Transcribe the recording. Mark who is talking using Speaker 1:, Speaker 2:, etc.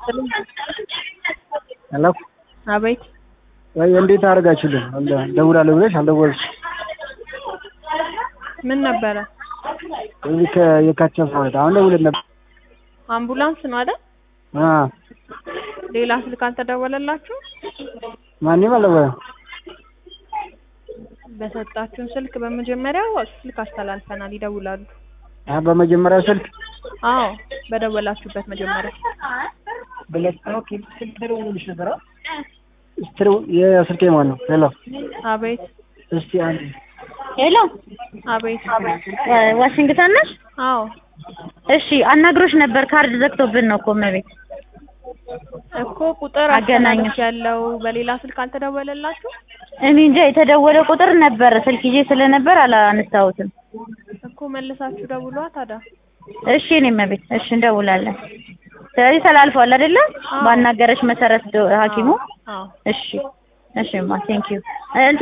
Speaker 1: ይስጥልኝ።
Speaker 2: ሄሎ
Speaker 1: አቤት
Speaker 2: ወይ እንዴት አደረጋችሁልን? ደውላለሁ ብለሽ አልደወልሽ።
Speaker 1: ምን ነበረ?
Speaker 2: እዚህ ከየካቲት አስራ ሁለት አሁን ደውለን ነበር።
Speaker 1: አምቡላንስ ነው አይደል?
Speaker 2: አ
Speaker 1: ሌላ ስልክ አልተደወለላችሁ?
Speaker 2: ማንም አልደወለም።
Speaker 1: በሰጣችሁን ስልክ በመጀመሪያው ስልክ አስተላልፈናል፣ ይደውላሉ።
Speaker 2: አ በመጀመሪያው ስልክ
Speaker 1: አዎ በደወላችሁበት መጀመሪያ
Speaker 2: ብለሽ ኦኬ ስልክ ተደውሎልሽ ነበር? ስትሩ የስልኬ ማን ነው? ሄሎ
Speaker 1: አቤት
Speaker 2: እስቲ አንድ
Speaker 3: ሄሎ
Speaker 1: አቤት
Speaker 3: ዋ- ዋሽንግተን ነሽ?
Speaker 1: አዎ
Speaker 3: እሺ አናግሮሽ ነበር። ካርድ ዘግቶብን ነው እኮ እመቤት።
Speaker 1: እኮ ቁጥር
Speaker 3: አገናኘሁ።
Speaker 1: አስተላልፍ ያለው በሌላ ስልክ አልተደወለላችሁ?
Speaker 3: እኔ እንጃ የተደወለ ቁጥር ነበር። ስልክ ይዤ ስለነበር አላነሳሁትም።
Speaker 1: እኮ መልሳችሁ ደውሏ ታዲያ።
Speaker 3: እሺ እኔ እመቤት፣ እሺ እንደውላለን። ስለዚህ ተላልፏል አይደለ?
Speaker 1: አዎ።
Speaker 3: ባናገረሽ መሰረት ዶ- ሐኪሙ
Speaker 1: አዎ
Speaker 3: እሺ እሺማ ቴንኪዩ